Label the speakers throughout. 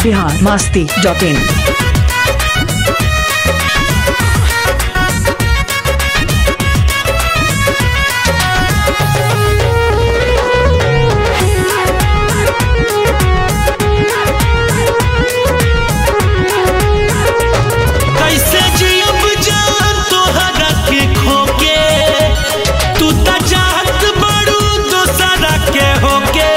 Speaker 1: Bihar Masti dot इन
Speaker 2: कैसे जियब जान तोहरा के खोके तू त चाहत बड़ू दोसरा के होके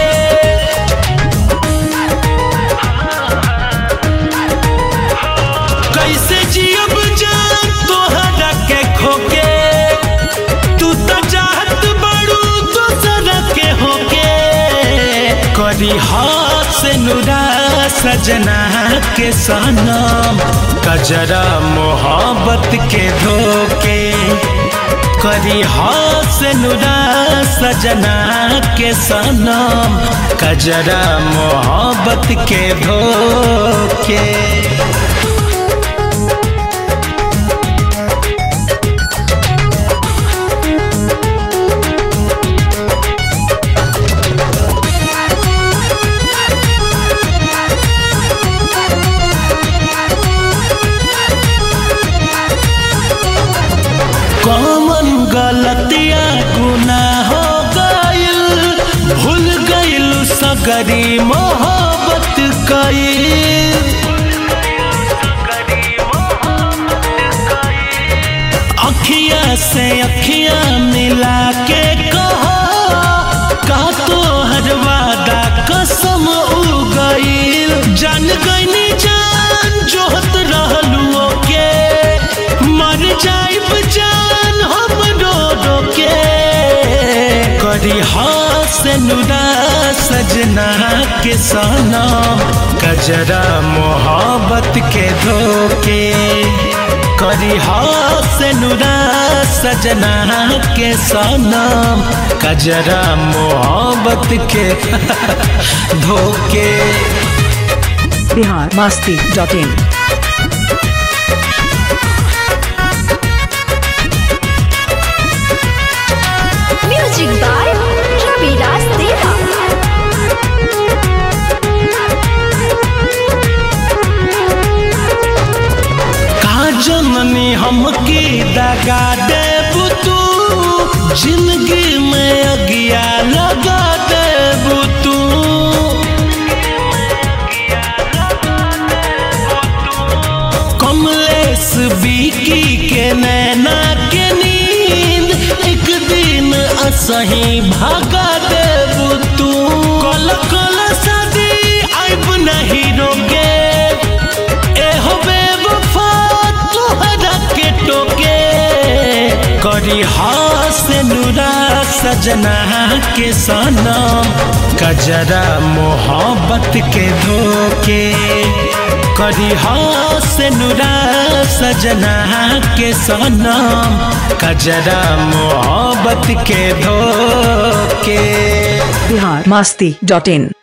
Speaker 2: कैसे जियब जान तोहरा के खोके तू त चाहत बड़ू दोसरा के होके करी हाथ से नुरा सजना के सनम कजरा मोहब्बत के धोके करी हाथ से नुरा सजना के सनम कजरा मोहब्बत के धोके कौन गलतिया गुनाह हो गइल भूल गइल सगरी मोहब्बत कइल अखिया से अखिया मिला के कहो का तो हर वादा कसम उ गइल जान गइनी जान जोहत रहलू के मर जाइब जान हम रो रो के करी हाथ से नुरा सजना के सनम कजरा मोहब्बत के धोके करी हाथ से नुरा सजना के सनम कजरा मोहब्बत के धोके
Speaker 1: Bihar Masti dot in
Speaker 3: Music by Ravi Raj Deva.
Speaker 2: का जननी हमकी दगा देबू तू जिंदगी में अगिया लगा देबू तू कमलेश बीकी के नैना के नींद एक दिन असही भागा देबू तू कल कल सदी आइब नहीं रोके एहो बेवफा तोहरा के टोके करी हाथ से नुरा सजना के सनम कजरा मोहब्बत के धोके करी हाथ से नुरा सजना के सनम कजरा मोहब्बत के धोके
Speaker 1: बिहार मास्ती डॉट इन